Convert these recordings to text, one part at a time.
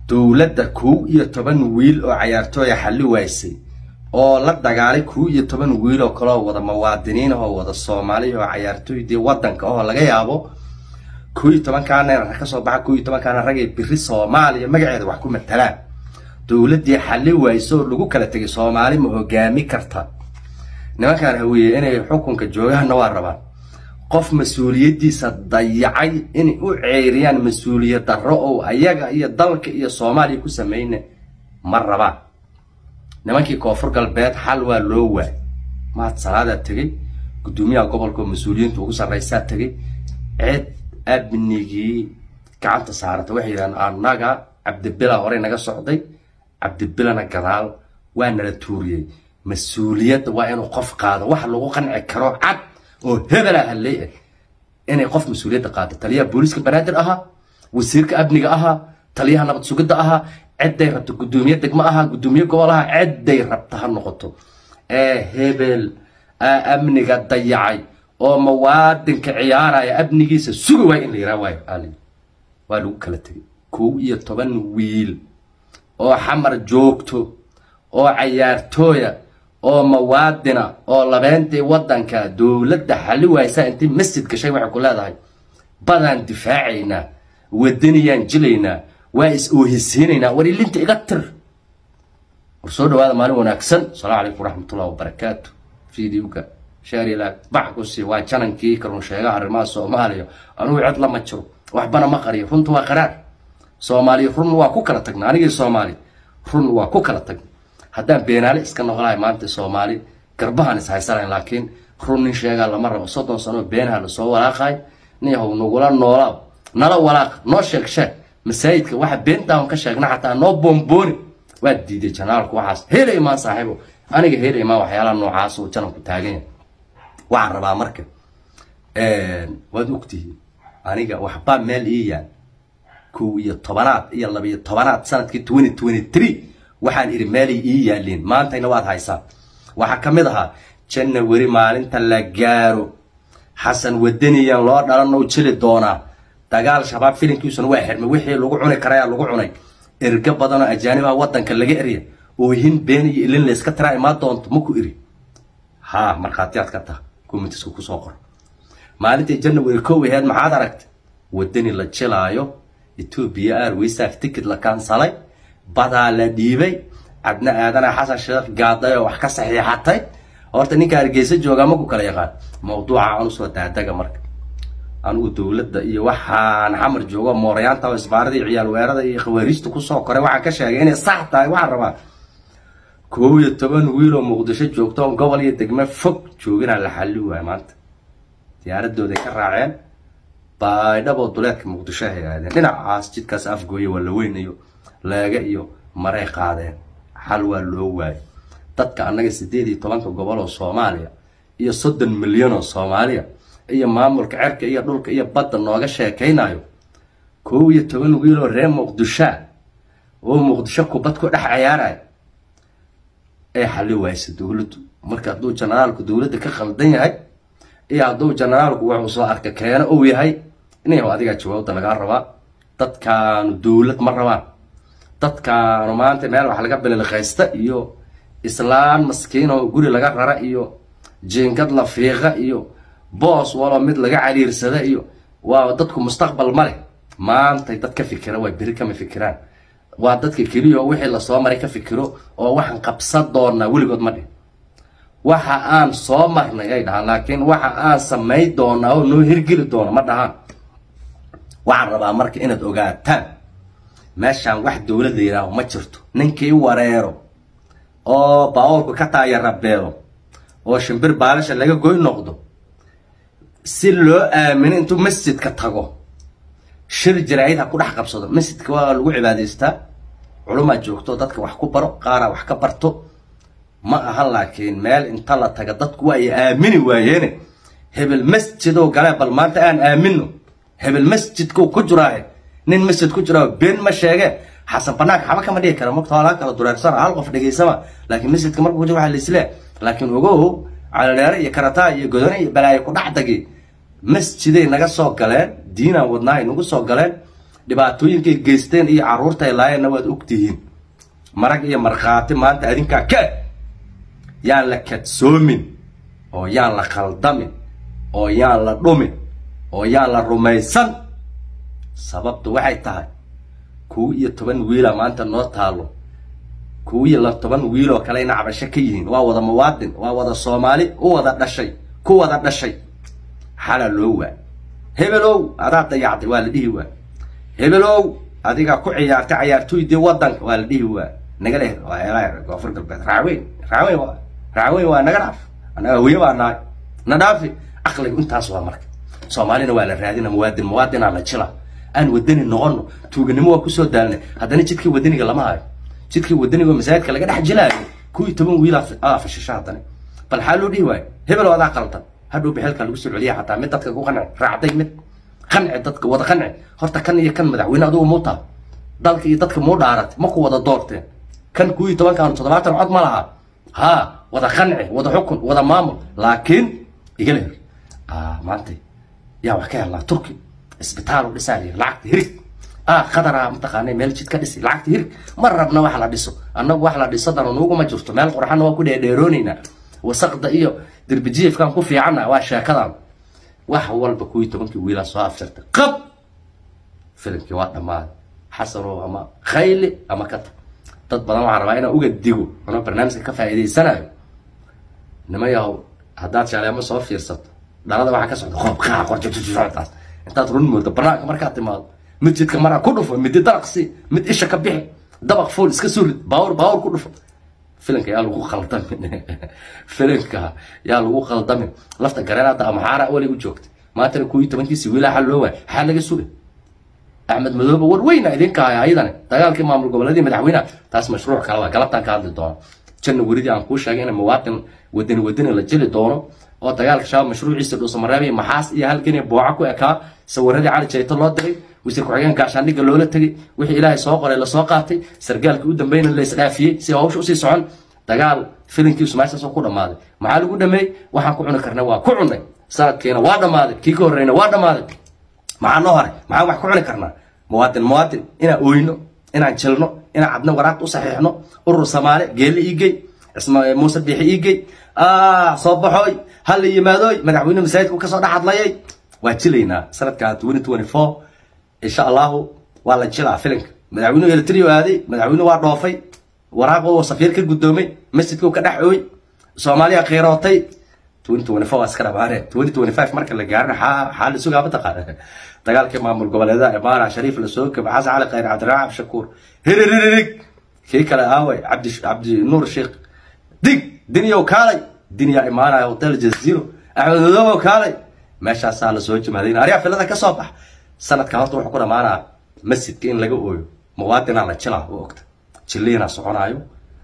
dowladda kow iyo toban wiil oo cayaartooya xalli waysay oo la dagaalay kow iyo toban wiil oo kaleo wada muwaadiniin oo wada soomaali oo cayaartooydii wadanka oo laga yaabo kow iyo tobankaana kasoo baxa kow iyo tobankaana ragay biri soomaaliya magaceeda wax ku matalaan dowladdii xalli wayso oo lagu kala tegay soomaali ma hogaami karta nimankaan haweeye inay xukunka joogaanna waa rabaan qof mas-uuliyaddiisa dayacay inay u ceeriyaan mas-uuliyad darro oo ayaga iyo dalka iyo soomaaliya ku sameyna ma rabaan nimankii koonfur galbeed xal waa loo waay mahad salaadaa tegey guddoomiyaha gobolka oo mas-uuliyiinta ugu sarraysaa tegey cid amnigii gacanta saarata waxay yidhahdeen annaga cabdibila horey naga socday cabdibilana gadaal waa nala tuuriyey mas-uuliyadda waa inuu qof qaado wax lagu qanci karo cad oo hebela halley ah inay qof mas-uuliyadda qaado taliyaha booliiska banaadir ahaa wasiirka amniga ahaa taliyaha nabad sugidda ahaa cidday rabto guddoomiye degmo ahaa guddoomiye gobol ahaa cidday rabta ha noqoto ee hebel amniga dayacay oo muwaadinka ciyaaraya amnigiisa sugi waay in la yiraa waayo ali waa lagu kala tegay kow iyo toban wiil oo xamar joogto oo cayaartooya oo muwaadina oo labeentii wadanka dowladda xalli waysaa intii masjid gashay waxay ku leedahay badaan difaacaynaa wadaniyaan jilaynaa waa is oohisiinaynaa war ilinta iga tir war soo dhawaada maalin wanaagsan asalaamu calaykum waraxmatullahi wabarakaatu videoga shaarilaag bax ku sii waa janankii karun sheegaha arrimaha soomaaliya anugu cid lama jiro waxbana ma qariyo runta waa qaraar soomaaliya run waa ku kala tagna anigii soomaali run waa ku kala tagna haddaan beenaale iska noqolahay maanta soomaali garbahaan is haysanayn laakiin run nin sheegaa lama rabo soddon sanoo beenaha lasoo walaaqay niyahow nagula noolaa nala walaaq noo sheeg sheeg masaajidka waxa beentaan ka sheegna xataa noo boombooni waa diiday janaalku waxaas hele imaan saaxiibo aniga hele imaan waxyaalaha noocaas uu janabku taagan yahay waxaan rabaa marka waad ogtihiin aniga waxbaa meel ii yaal kow iyo tobanaad iyo labiyo tobanaad sanadkii twenty twenty three waxaan idhi meelay ii yaaliin maantayna waad haysaan waxaa ka mid ahaa janawari maalinta la gaaro xasan wadaniyan loo dhalan oo jeli doonaa dagaal shabaab filinkiisuna waa xirmay wixii lagu cuni karayaa lagu cunay erga badanoo ajaanibaha wadanka laga erya oohin been iyo ilin layska tiraa imaa doonto maku iri haa markhaatiyaad ka taha comitiska kusoo qor maalintai janawari kow aheed maxaad aragtay wadani la jilaayo etoobiya airwaysaak ticket la kansalay badaa la dhiibay cadna aadana xasan sheekh gaaday oo wax ka saxiixatay horta ninka hargeysa joogaa maku kala yaqaan mawduuca aan usoo daadaga marka anigu dowladda iyo waxaan xamar joogo moorayaanta oo isbaaradii ciyaal weerada iyo khawaariijta kusoo koray waxaan ka sheegay inay sax tahay waxaan rabaa kow iyo toban wiil oo muqdisho joogto oo gobol iyo degme fog jooginaa la xalli waaya maanta diyaaradooday ka raaceen baydhaboo duleedka muqdisho ay aadeen dhinacaas jidkaas afgooye waa la weyn iyo leega iyo maray qaadeen xal waa loo waayay dadka annaga siddeed iyo tobanka gobol oo soomaaliya iyo soddon milyan oo soomaaliya iyo maamulka cerka iyo dhulka iyo badda nooga sheekaynayo kow iyo toban wiil oo reer muqdishoa oo muqdisho kubad ku dhex cayaaraya ee xalli waaysa dowladdu marka hadduu jenaraalku dowladda ka khaldan yahay iyo hadduu jenaraalku wuxuu soo arka keeno uu yahay inayaw adigaa jawaabda lagaa rabaa dadkaanu dowlad ma rabaan dadkaanu maanta meel wax laga bililqaysta iyo islaan maskiin oo guri laga rara iyo jiingad la fiiqa iyo boos waloo mid laga caliirsada iyo waa dadku mustaqbal ma leh maantay dad ka fikira waa beri kama fikiraan waa dadka keliya oo wixii lasoo maray ka fikiro oo waxaan qabsan doonaa weligood ma dhih waxa aan soo marnay ay dhahaan laakiin waxa aan samayn doonaa oo noo hirgeli doona ma dhahaan waxaan rabaa marka inaad ogaataan meeshaan wax dowlad la yidhaaho ma jirto ninkii wareero oo baawoolku ka taayarabeedo oo shimbir baalasha laga goy noqdo si loo aamino intuu masjidka tago shir jaraa'id ha ku dhex qabsado masjidka waa lagu cibaadaystaa culumaa joogto dadka wax ku baro qaaraa wax ka barto ma ahan laakiin meel inta la taga dadku waa ay aamini waayeene hebel masjidoo galee bal maanta aan aamino hebel masjidkuu ku jiraahe nin masjid ku jiraa been ma sheege xasan banaanka xaba kama dhigi kara marka hoolaa kala dureersana hal qof dhegaysama laakiin masjidka marka ku jira waxaa laisle laakiin ogow calaleere iyo karataa iyo godone iyo balaayo ku dhacdagi masjiday naga soo galeen diinaan wadnaa ay nagu soo galeen dhibaatooyinkay geysteen iyo carruurta ay laayeenna waad ogtihiin marag iyo markhaati maanta adinkaa ka yaan la kadsoomin oo yaan la khaldamin oo yaan la dhumin oo yaan la rumaysan sababtu waxay tahay kow iyo toban wiila maanta noo taalo kow iyo toban wiil oo kale ina cabasho ka yihiin waa wada muwaadin waa wada soomaali u wada dhashay ku wada dhashay xala loo waa hebelow adaa dayacday waa la dhihi waa hebelow adigaa ku ciyaartay cayaartooydii wadanka waa la dhihi waa naga leh koonfur galbeed raaweyn raaweyn waa raaweyn waa naga dhaaf anaga hooye baa nahay na dhaafi aqliga intaas waa marka soomaalina waa la raadina muwaadin muwaadinaa la jila aan wadani noqono tuuganimo waa kusoo daalnay haddana jidkii wadaniga lama hayo jidkii wadaniga masaajidka laga dhex jilaayo kuw iyo toban wiil aa fashisho haddana bal xaa loo dhihi waayo hebel adaa qaldan hadhow bixilka lagu soo celiya xataa mid dadka ku qanci raacday mid qanci dadka wada qanci horta kan iyo kan madaxweyne adugu muu taha dalka iyo dadka muu dhaaratay ma ku wada doorteen kan kuw iyo tobankan toddobaatan cod ma laha ha wada qanci wada xukun wada maamul laakiin igala her maanta yaa wax ka helnaa turki isbitaal u dhisaa layiri lacagta hirig ah qadaraa mataqaanay meel jid ka dhisi lacagta hirig ma rabna wax la dhiso annagu wax la dhiso dano nuuguma jirto meel qurxanna waa ku dheerdheeroonaynaa wasaqda iyo derbijiifkan ku fiicanna waa sheekadan wax walba kuwii tobankii wiilaa soo afsirtay qab filimkii waa dhammaaday xasanow ama khayli ama kata dad badan waxaa rabaa inaan uga digo anoo barnaamijka ka faa'iidaysanayo nimayahow haddaad shaleemo soo fiirsato dhalada waxaa ka socda qoob qaa qorjojojojtaas intaad run moodo banaanka markaad timaado mid jidka maraa ku dhufo midi daraqsi mid isha ka bixi dabaq fuul iska surid baawur baawur ku dhufo filimka yaa lagu qaldamin filimka yaa lagu qaldamin lafta gareenada amaxaara weli u joogtay maantana kuwii tobankiisi wiilaa xal loo waay xaa laga sugay axmed madoobe war weyna idinka haya ayadana dagaalkii maamul goboleedii madaxweynaha taas mashruuc kale waa galabtaan ka hadli doono janna weridii aan kuu sheegay in muwaadin wadani wadani la jeli doono oo dagaalka shabaab mashruuciisa dhuusamareeb iyo maxaas iyo halgan iyo booca ku ekaa sawiradii cali jayto loo diray wasiir ku-xigeen gaashaandhigga loola tegay wixii ilaahay soo qoray lasoo qaatay sargaalkii u dambeyna la isdhaafiyey si hawsha usii socon dagaal filinkiisu meeshaasoo ku dhammaaday maxaa lagu dhameeyey waxaan ku cuni karnay waa ku cunay sanadkiina waa dhammaaday kii ka horreyna waa dhammaaday maxaa noo haray maxaan wax ku cuni karnaa muwaadin muwaadin inaan oyno inaan jilno inaan cadna waraaqta u saxiixno urur samaale geelle iigey muuse biixi iigey soo baxooy hala yimaadooy madaxweyne masaajidku kasoo dhex hadlayay waa jilaynaa sanadka twenty twenty four insha allahu waa la jilaa filinka madaxweynuhu elitrio aaday madaxweyne waa dhoofay waraaqo safiir ka guddoomay masjidku ka dhex ooy soomaaliya qiirootay twenty twenty four waa iska dhamaane twenty twenty five marka la gaarina xaa xaa la sugaa mataqaana dagaalkii maamul goboleedaha imaara shariif la soo gaba xasan cali khayr cabdiraxmaan shakuur hiriririg kii kale aaway cabdi cabdi nuur sheekh dig diniyow kaalay diniyaa imaanaya hotel jaziro axmed madoobow kaalay meeshaasaa la soo jimaadayna aryaa filada ka soo bax sanadka horta wuxuu ku dhamaanaa masjidka in laga ooyo muwaadinaa la jilaa u ogta jiliina soconaayo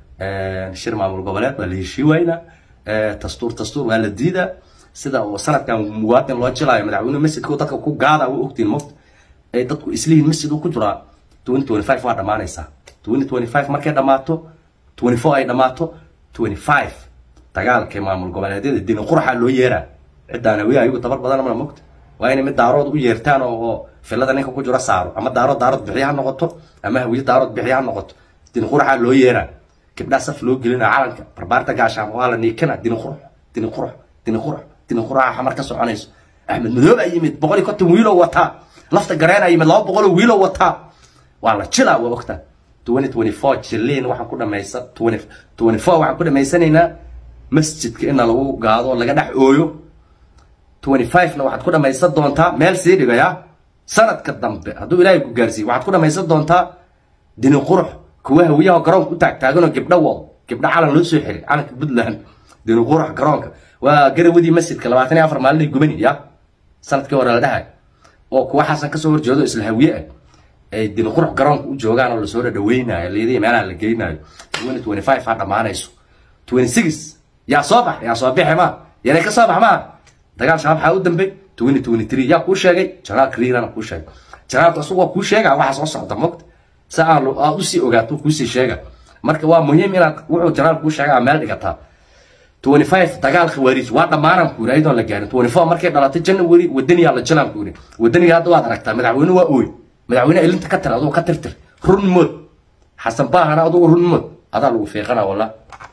shir maamul goboleed waa la heshii waynaa dastuur dastuur waa la diidaa sida oo sanadkan muwaadin loo jilaayo madaxweyne masjidka dadka ku gaada waa ogtiin mogta ay dadku islihiin masjid uu ku jiraa twenty twenty five waa dhammaanaysaa twenty twenty five markay dhammaato twenty four ay dhammaato twenty five dagaalkii maamul goboleedyada dini qurxaa loo yeeraa ciddaan hawee ayagu tabar badan mana mogta waa inay mid daarood u yeertaan oo filada ninka ku jiro saaro ama daarood daarood bixiya ha noqoto ama hawiye daarood bixiya ha noqoto dini qurxaa loo yeeraa gabdhaa saf loo gelina calanka barbaarta gaashaan waa la niikana dini qurux dini qurux dini qurux dini quraxa xamar ka soconayso axmed madoobe ay yimid boqol iyo konton wiiloo wataa lafta gareen ay yimid laba boqoloo wiiloo wataa waa la jilaa waa ogtaa twenty twenty four jiliin waxaan ku dhamaysan twenty twenty four waxaan ku dhamaysanaynaa masjidka ina lagu gaado laga dhex ooyo twenty five na waxaad ku dhamaysan doontaa meel sii dhigaya sanadka dambe hadduu ilaahay ku gaarsiiyo waxaad ku dhamaysan doontaa dini qurux kuwa hawiyaha garoonka u taagtaaganoo gabdho wado gabdho calan loo soo xiray calanka puntland dini qurux garoonka waa garawadii masjidka labaatan iyo afar maalin ay gubani ya sanadkii hore la dhahay oo kuwa xasan kasoo horjeedo isla hawiye ah ay dini qurux garoonka u joogaan oo lasoo dhadhaweynayo leedii meelaha la geynayo twenty twenty five ha dhammaanayso twenty six yaa soo bax yaa soo bixi ma yanay ka soo bax maa dagaal shabaab waxaa u dambey twenty twenty three yaa kuu sheegay janaal kriirana kuu sheegay janaalku isagu waa kuu sheegaa waxa soo socda mogta si aan aad usii ogaato kuusii sheega marka waa muhiim inaad wuxuu janaal kuu sheegaa meel dhigataa twenty five dagaal khawaariij waa dhammaanan ku yiri ayadoon la gaarin twenty four markay dhalatay january wadaniyaa la jilaan ku yiri wadaniga hadda waad aragtaa madaxweyne waa ooy madaxweyne ilinta ka tir adugu ka tirtir run mood xasan baahana adugu run mood adaa lagu fiiqana walla